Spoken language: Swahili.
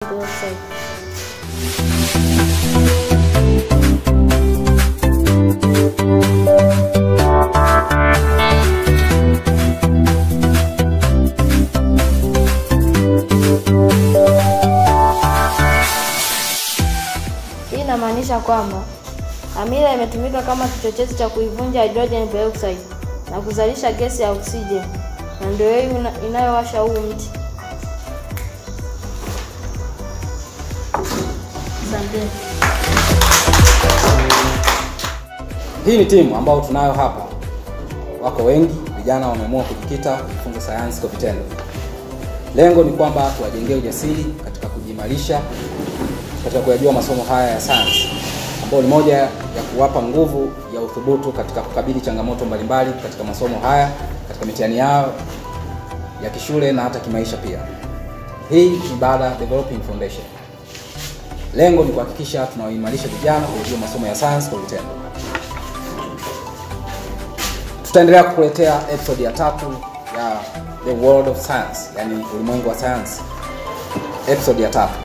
peroxide. Hii inamaanisha kwamba amila imetumika kama kichochezi cha kuivunja hydrogen peroxide na kuzalisha gesi ya oksijeni, na ndio hii ina- inayowasha huu mti. Asanteni. Hii ni timu ambayo tunayo hapa, wako wengi, vijana wameamua kujikita kujifunza sayansi kwa vitendo. Lengo ni kwamba tuwajengee ujasiri katika kujiimarisha katika kuyajua masomo haya ya sayansi, ambayo ni moja ya kuwapa nguvu ya uthubutu katika kukabili changamoto mbalimbali katika masomo haya, katika mitihani yao ya kishule na hata kimaisha pia. Hii ni Bada Developing Foundation. Lengo ni kuhakikisha tunawaimarisha vijana kujua masomo ya sayansi kwa vitendo. Tutaendelea kukuletea episode ya tatu ya The World of Science, yani ulimwengu wa sayansi, episode ya tatu.